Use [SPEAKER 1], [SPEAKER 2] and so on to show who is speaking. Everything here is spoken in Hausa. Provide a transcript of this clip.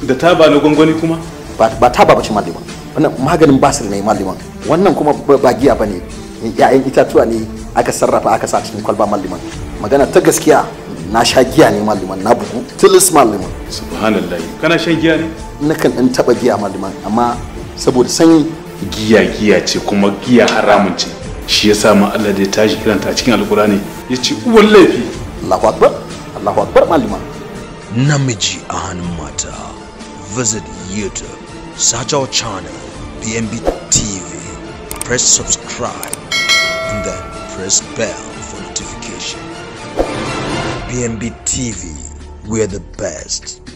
[SPEAKER 1] da taba na gwangwani kuma
[SPEAKER 2] ba ba taba bace malliman wannan maganin basir ne malliman wannan kuma ba ba giya bane ya'yan itatuwa ne aka sarrafa aka sa cikin kwalba malliman magana ta gaskiya na sha giya ne malliman na bugu tilis malliman
[SPEAKER 1] subhanallah kana shan giya ne
[SPEAKER 2] nakan dan taba giya malliman amma saboda sanyi
[SPEAKER 1] giya giya ce kuma giya haramun ce shi yasa ma Allah da ya tashi kiranta a cikin alkurani ya ce uwan laifi
[SPEAKER 2] Allahu akbar Allahu akbar malliman
[SPEAKER 3] namiji a hannun mata visit youtube search our channel bnb tv press subscribe and then press bell for notification bnb tv we're the best